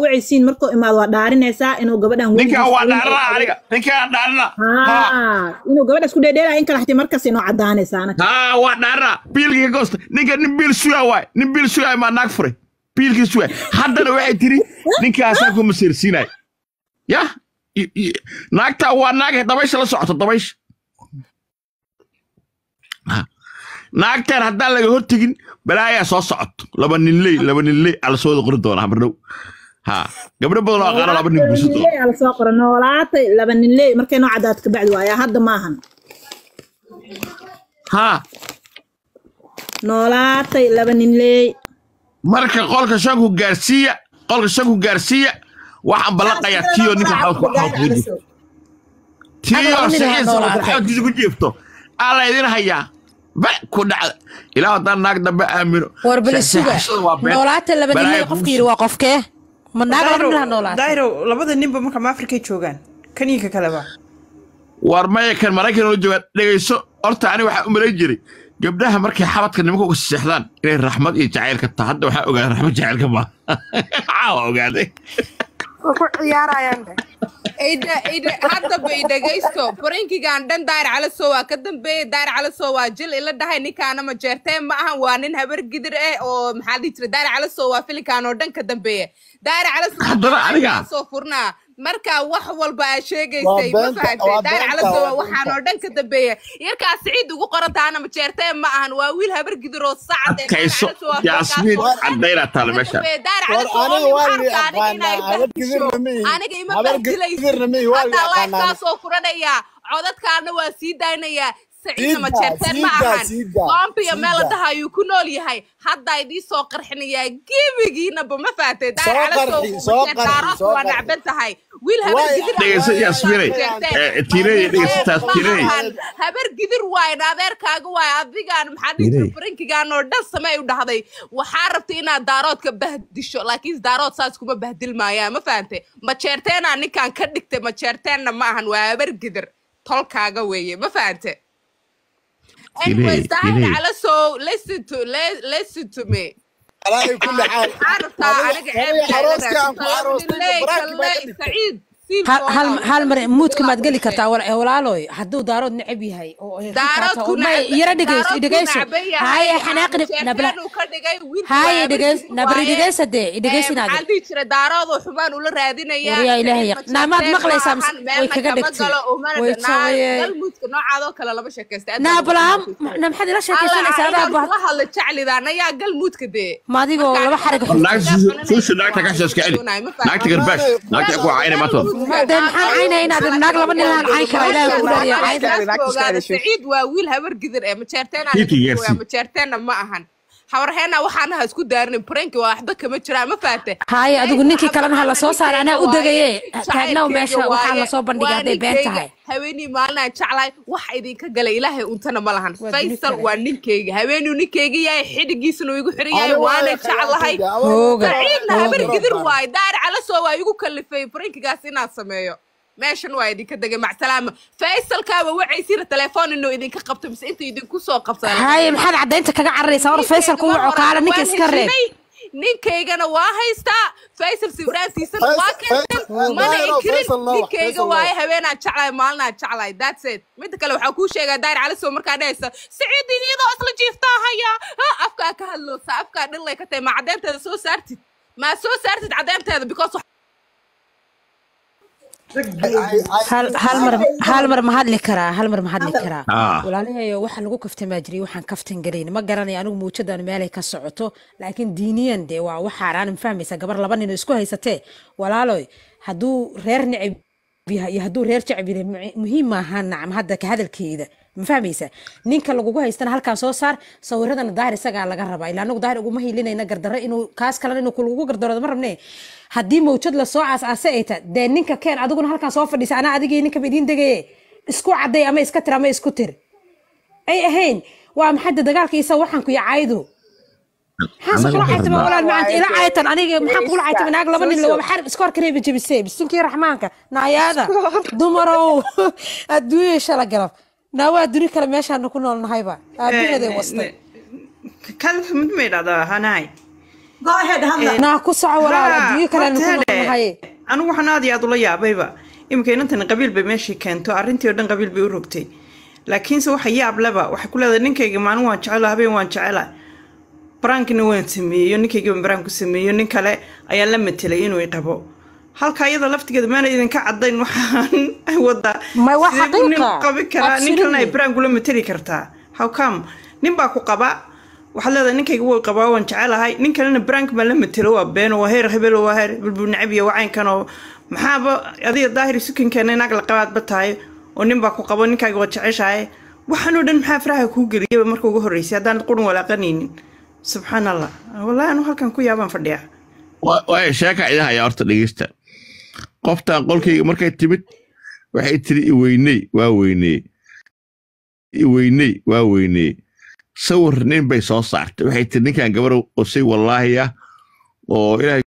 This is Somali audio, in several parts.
wacaysiin markuu imaado waa dhaarinaysaa inuu gabadhan ninkan waa weligiis- dhaarana aniga ninkaan dhaarana ha haa inuu gabadhaas ku dheedheelaya in kala xatay markaas inuu cadaanaysaa anaga ha waa dhaarana biilkiga goosta ninka nin biil sugaa waay nin biil sugaa maa naag furay biilkii sugaa haddana waxay tiri ninkaasaa ku masiirsiinay yah i- i- naagtaa waa naag dabaysha la socoto dabaysha Ha. naagtaan haddaan laga hortegin balaayaa soo socoto laba ninley laba ninley ala soo wada qori doonaa bardhow ha gabdho badan oo aqaana laba nin guursan doona Noolaatay ala soo qora noolaatay laba nin leey markay noo cadaad ka bacdi waayaa hadda maahan ha noolaatay laba nin leey marka qolka shanku gaarsiiya qolka shanku gaarsiiya waxaan ballaqayaa tiyo ninka xawdku xawdku jiifto tiyo Adiga nin saxiis ha noolaato. xawdkiisa ku jiifto alla idin hayaa ba ku dhacda ilaa haddaan naag dambe aamino war bali Se- suga seexashada waa been. noolaata laba Balaayo ninle qofka guursi. yidhi waa qofkee ma naag laba nin ha noolaata dayro labada ninba marka ma afrikay joogaan kaniinka kaleba war maya kan maraykan oo joogaan dhegayso horta ani waxaa u malayn jiray gabdhaha markay xabadka nimanka uga seexdaan inay raxmad iyo jacaylka tahay hadda waxaa ogaaday raxmad jacaylka ma caawa ogaaday ku ciyaarayaan dheh ida ida haddaba i dhegaysto farankigan dhan daayir calasow waa ka dambeeyey daayir calasow waa jil ila dhahay ninkaana ma jeerteen ma ahan waa nin habar gidir eh oo maxaa la dhihi jira daayir calasow waa filinkan oo dhan ka dambeeya daayir Haddana aniga? calasow furnaa marka wax walba aa sheegaysay ma beenta- fahamtay waa daayir beenta, calasow waa waa waxaan oo dhan ka dambeeya yarkaa siciid ugu qoran tahana ma jeerteen ma ahan waa wiil habar gidir oo sacad eh, Daayir adkayso Calasow waa yaasmiin filinkaas oo dhan caddaynaa taale ka meesha dambeeya. Daayir war Calasow oo aniga waa waxaan la rabtaa aniga inay yaqaanaa habar fahmisho. gidirna mihi aniga ima habar bahdilaysid gidirna mihi waa la hadda yaqaanaa lifekaasoo furanayaa codadkaana waa sii daynayaa saciidna ma Siida, jeerteen ma siida, ahan siida, boombiya meel siida. daha ayuu ku nool yahay hadda idii soo qarxinayaa gebigiinaba ma fahatay Soo qarxi, soo qarxi, soo waa qarxi. nacban tahay wiil habar Waay, gidir dhegayso yaasmiinay Eh, tiinay dhegaysataa tiinay habar gidir waaye adeerkaaga waaye adigaan maxaa dhihi jira Tiinay. farankigaan oo dhan samey u dhahday waxaa rabtay inaad daaroodka bahdisho laakiin daarood saas kuma bahdilmaayaan ma fahante ma jeerteenaa ninkaan ka dhigtay ma jeerteenna ma ahan waa habar gidir tolkaaga weeye ma fahante anyways Tiinay, daahir tiinay. cala so listen to le- listen to me alaa kulli xaal waxaa rabtaa aniga Adiga arooska aan ku ceebkeeda aroostay baraaki baa ka dhigtay saciid hal hal- hal mar muudka maad geli kartaa wal- walaaloy hadduu daarood necab yahay oo ay daarood rikaata ku oo may yara dhegeyso dhegeyso haye xanaaqni nabla haye dhegeys nabri dhegeysa dee dhegeysinaaga maxaa dhihi jira daaroodoo xumaan ula raadinaya War yaa Ilaahay yaq- naamaad maqlaysaa mise way kaga dhegtay. Way sawayeen. galmuudka noocaadoo kale lama sheekaysta naabalaam na maxaad ila sheekaysanaysaa adaa alla baa hadla jeclidaan ayaa galmuudka dee ma adigoo laba xarig naagta suusha naagta ka sheeska celi naagta garbaash naagta ku cayna maanta dee maxaan caynaya inaad naag laba nin laan cayn kara ilaahay ku dhariya cayn saciid waa wiil habar gidir ee Kiiti yeersi. majeerteena ma ahan habarheena waxaanaha isku daarinin pranki waa waxba kama jiraan ma faate haye adigu ninkii kalena ha lasoo saara anaa u degaye taagnaw meesha waxaa lasoo bandhigay hadday been tahay haweenii maalinaan jeclahay wax idinka galay ilaahay untana ma lahan Waa faysal duni waa ninkeyga haweenuu ninkeyga yahay xidhigiisana uu igu xiran yahay Aniga waa waana yaqaan jeclahay aniga, Hooga. saciidna habar Hooga. gidir waaye daar calasoo waa igu kalifay prankigaas inaad sameeyo meeshan waa idinka degay macsalaama faysalkaaba wacaysiina telefoon inuu idinka qabto mise inta idinku soo qabsada haye maxaad caddaynta kaga cararaysaa war faysal ku waco kaala ninka iska reeb ninkaygana waa haystaa faysal sawiraantiisana waa Faysal- keenteen Faysal- mana Faysal inkirin Faysal Noox, ninkayga Faysal waaye Noox. habeenaan jeclahay maalinaan jeclahay that's it midda kale waxaa kuu sheegaa daayir calisow markaa dhehaysa siciidin iyadoo isla jiiftaa haya ha afkaa ka hadloosa afkaa dhillay ka tahay ma caddeynteeda soo saartid maa soo saartid caddeynteeda because hal hal mar hal mar ma hadli karaa hal mar ma hadli karaa Ah. walaalahayo waxa lagu kaftamaa jiray waxaan kaftan gelayn ma garanaya anigu muujadaan meelay ka socoto laakiin diiniyan dee waa waxaaraan ma fahmaysa gabar laba nin oo isku haysatee walaaloy hadduu reer necab yahay iyo hadduu reer jeceb yahay mu- muhiim maaha nacam hadda ka hadalkeeda ma fahmaysa ninka lagugu haystana halkaan soo saar sawiradana daahir isagaa laga rabaa ilaa anagu daahir uguma hilinayna gardarro inuu kaas kalena inuu kulagu gardaroodo ma rabne haddii mawjad lasoo aas-aase ay ta dee ninka keen adiguna halkaan soo fadhiisa anaa adigii ninkaba idiin degaye isku cadday ama iska tir ama isku tir ay ahayn waa maxadda dagaalka isa waxaan ku yacaydu maxaan kula caytama walaal maanta ila caytan aniga maxaan kula caytama naag laba nin lawaba xarib iska hor kareeba jebisee bisinkii raxmaanka naayaada dumarow adduunya shala galab naawaa duni kale meeshaanu ku nool nahayba aabaheeday wastay kalif mid ma idhahdaa hanahay go ahead hadla naa ku soco walaal Haa, adduunyo kale horta ku hade, noqonahay anigu waxaan aad iyo aad ula yaabayba iminka inantan qabiil bay meeshii keento arrintii oo dhan qabiil bay u rogtay laakiinse waxa yaab leba waxay ku leedahay ninkayga maalin waan jecela habeen waan jecela baraankina waan sameeyo ninkayga waan baraan ku sameeyo nin kale ayaan la matelay inuu i qabo halka iyada laftigeeda maana idinka cadayn waxaan ay wadaa Ma waa sidee buu nin xaqiiqa. qabi karaa nin kalena ay Absolutely. baraan kula mateli kartaa how come nin baa ku qaba waxaad leedahay ninkayga way qabaa waan jecelahay nin kalena brank baa la matelo waa beeno waa heer hebel waa heer bulbul nacab iyo wacaynkan oo maxaaba adiga daahir sukinkeena inaag la qabaadba tahay oo nin baa ku qabo ninkayga waa jeceshahay waxaan oo dhan maxaa faraha kuu geliyaba marka ugu horreysay haddaanad qurun walaaqanaynin subxaan allah wallahi anu halkan ku yaabaan fadhiya waay sheeka idin hayaa horta dhegeysta qoftan qolkayga markay timid waxay tiri iweyney waa weyneye iweyney waa weyneye sawir nin bay soo saartay waxay tiri ninkan gabar oo say wallaahi ah oo ilaahay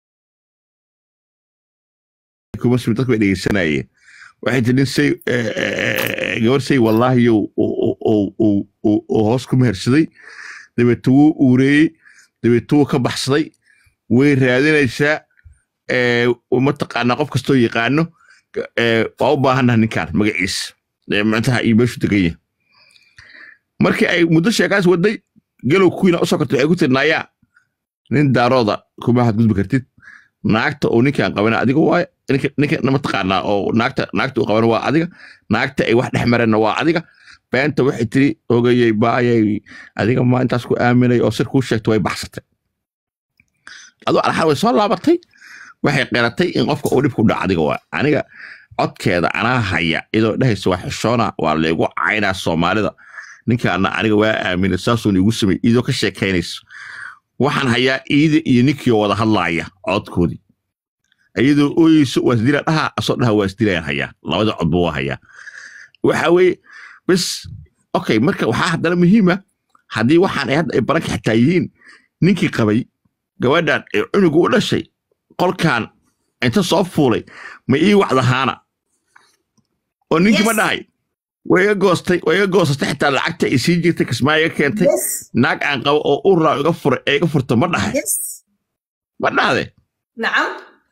kuma simi dadku bay dhegeysanayeen waxay tiri nin say eh, eh, gabar say wallaahi oo- oo oo- oo- oo- oo hoos ku mehersaday dabeeto wuu uureeyey dabeeto wuu ka baxsaday way raadinaysaa ee, mataqaanaa qof kastoo yaqaano ee, waa u baahannaha ninkaan magaciisa ee, macnaha iyo meeshu degan yahay markii ay muddo sheekaas waday galow kuwiina usoo kortay waxay ku tiri nayaa nin daarooda kuma hadgudbi kartid naagta oo ninkaan qabana adiga waaye ninka ninka mataqaanaa oo naagta naagta uu qabana waa adiga naagta ay wax dhex mareenna waa adiga beenta waxay tiri ogayay baayay adiga maa intaas ku aaminay oo sir kuu sheegtay way baxsatay adoo alxan way soo laabatay waxay qeratay in qofka uu dhibku dhaco adiga waa aniga codkeeda anaa haya iyadoo dhehaysa waa xishoona waa laygu caynaa soomaalida ninkaana aniga waa aaminay saasuun igu samey iyadoo ka sheekaynayso waxaan hayaa iida iyo ninkiioo wada hadlaaya codkoodii iyadoo ooyeyso waa isdila dhaha asoo dhaha waa isdilayaan hayaa labada codba waa hayaa waxa weeye bes okay marka waxaa haddana muhiima haddii waxaan ay hadda ay baranka xataa yihiin ninkii qabay gabadhan ee cunugu u dhashay qolkan inta soo fuulay ma ii wacdahaana oo ninkii ma Yes. dhahay way iga goostay way iga goosatay xitaa lacagta ay sii jirtay kismaa iga keentay yes naag aan qabo oo urraa iga furay ee iga furta ma dhahay yes ma dhahde nacam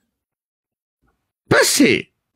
base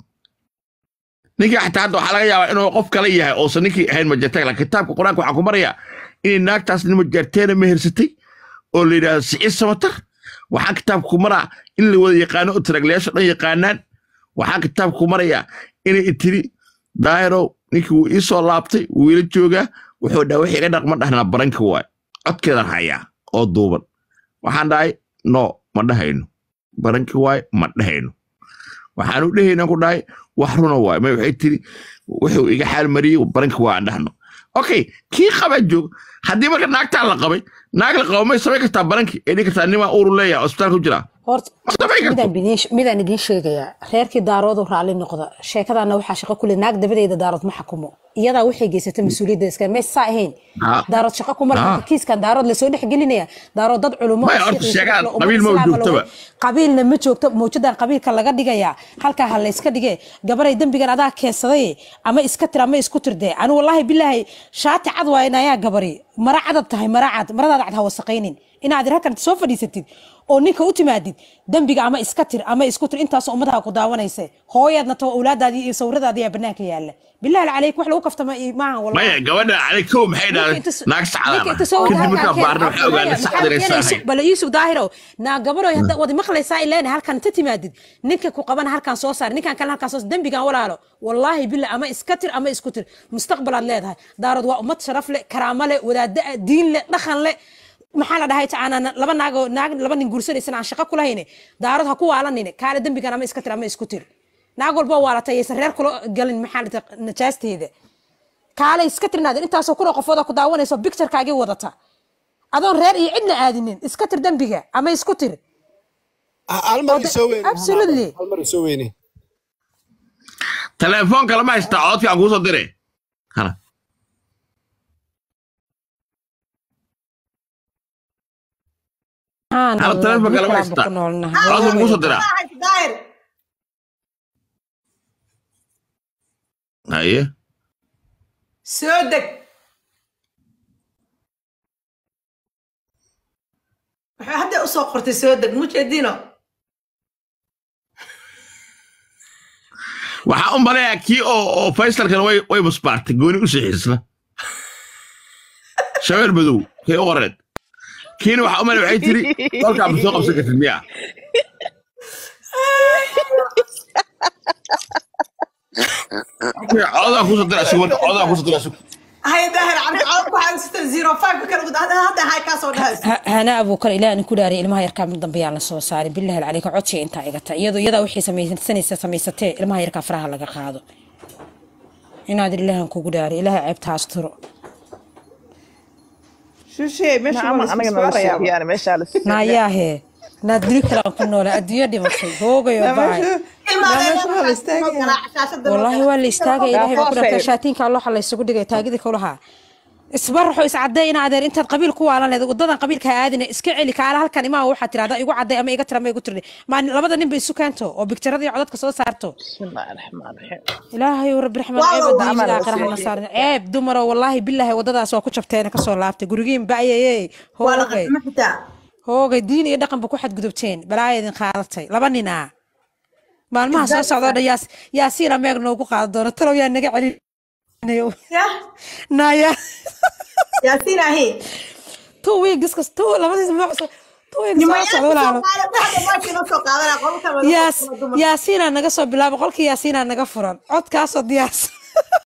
ninkii xataa hadda waxaa laga yaabaa inuu qof kale yahay oosan ninkii ahayn majartay laakiin kitaabka qur-aanka waxaan ku marayaa inay naagtaas nin majarteena mehersatay oo la yidhaahdo siciid samatar waxaan kitaabka ku maraa in la wada yaqaano oo taraglayaasha dhan yaqaanaan waxaan kitaabka ku marayaa inay tiri daahirow ninkii wuu ii soo laabtay wuu ila joogaa wuxuu dhaha wixii iga dhaqma dhahnaa baranka waay codkeedan hayaa oo duuban waxaan dhahay no ma dhahayno baranki waay ma dhahayno waxaan u dhehayna ku dhahay wax runa waay may waxay tiri wuxuu iga xaal mariyey baranki waa aan dhahno okay kii qaba joog haddii marka naagtaa la qabay naag la qabo may samayn kartaa baranki ee dhihi kartaa nimaa uuru leeyaha hospitaalka ku jiraa horta ma samayn karto midaan bidin- midaan idiin sheegayaa reerkii daaroodu raalli noqda sheekadaana waxaa shaqo kule naag dabadeeda daarood ma xakumo iyadaa waxay geysatay mas-uuliyadda iska mees saa ahayn Ha. daarood shaqo kuma Ha. laha kiiskan daarood lasoo dhex gelinaya daarood dad culumo Maya, oo horta shiiq iyo sheegaan, shaqo, qabiil ma ummad islaam joogtaba. la waday. qabiilna ma joogto mawjadan qabiilka laga dhigayaa halkaa ha layska dhige gabaray dembigan adaa keensaday ama iska tir ama isku tirde anu wallaahi bilaahi shaati cad waa inayaa gabari mara cadad tahay mara cad maradaada cad ha wasaqaynin inaad halkan soo fadhiisatid oo ninka u timaadid dembiga ama iska tir ama isku tir intaasoo ummadaha ku daawanaysa hooyaadna tao awlaadaadii iyo sawiradaadii ayaa banaanka yaala bilaahi calayk wax lagu kaftama maahan wallahi maya gabadha cali kow maxay dhahday naag sacdaan ah kadib markaa baarna waxay ogaanay sacad inay saahay bala yuusuf daahiro naa gabaroy hadda wadi maqlaysaa ileen halkan inta timaadid ninka ku qabana halkan soo saar ninkan kale halkan soo saar dembigan walaalo wallaahi bila ama iska tir ama isku tir mustaqbalaad leedahay daarood waa ummad sharaf leh karaamo leh wadaada ah, diin leh dhaqan leh maxaa la dhahay tacaana laba naagoo naag laba nin guursanaysan aan shaqo ku lahayne daarood ha ku waalanine kaale dembigan ama iska tir ama isku tir naag walba waalatay aysan reer kula galin maxaa la dhahay najaasteeda kaale iska tirnaadin intaasoo kuna qofooda ku daawanayso bicturekaagii wadata adoon reer iyo cidna aadinin iska tir dembiga ama isku tir hal mar isoo weyne Absolutely. hal mar isoo weyne telefoonka lama haystaa codka aan kuusoo dire hana Hal telefoonka lama haystaa codka kuusoo diraa daahir haye soo deg maxaa hadda usoo qortay soo deg mujeedino waxaa u maleeyaa kii oo oo faysalkan way way musbaartay gooni u sixiisna shabeel madow kii u qoreed kiina waxaa u maleeya waxay tiri kolkaa ma soo qabsan kartid miyaa codaa kusoo dira asugu marka codaa kusoo dira asugu hay daahir cabdi cawd waxaa sita zero five ka kala gud hadda hadda hay kaasoo dhahays hana abuukar ilaa aan ku dhaariy ilmaha yarkaa mid dambe yaan la soo saarin billahi calayka codsiga intaa igata iyadoo iyadaa wixii samaysanaysa samaysatee ilmaha yarkaa faraha laga qaado inaad ilaahan kugu dhaariy ilaaha ceebta asturo shushe meesha waa la anaga isku nala saarayaa sheegayaan meeshaa la naayaahe naad dili kalaan ku noole adduunyo dhimatay hoogayo baay والله waa la istaagay ilaahay baa ku dhantaa shaatiinka alloxa la isugu dhigay taagidii kulahaa isbaraxo iscadday in adeer intaad qabiil ku waalan leed wadadan qabiilka ha aadina iska celi kaala halkan imaa waxaad tirahdaa igu cadday ama iga tira ama igu tirni maa labada nin ba isu keento oo bigtiradii codadka soo saarto bismillahi raxmaan raxiim ilaahay rabbi raxmaan ceeb adduunyada aakhira hana saarin ceeb dumaro wallaahi bilaahi wadadaas waa ku jabteena kasoo laabtay gurigiin ba'yayey hoogay hoogay diin iyo dhaqanba ku xadgudubteen balaaya idin qaadatay laba nin ah maalmaha soo socda oo dhan yaas yaasiina meeg noogu qaadan doona talow yaa naga celinayo naya yaasiin ahi two weeks kas two labadiis ma cusub two weeks soo socda walaalo yaas yaasiinaa naga soo bilaaba qolkii yaasiinaa naga furan codkaasoo diyaarsan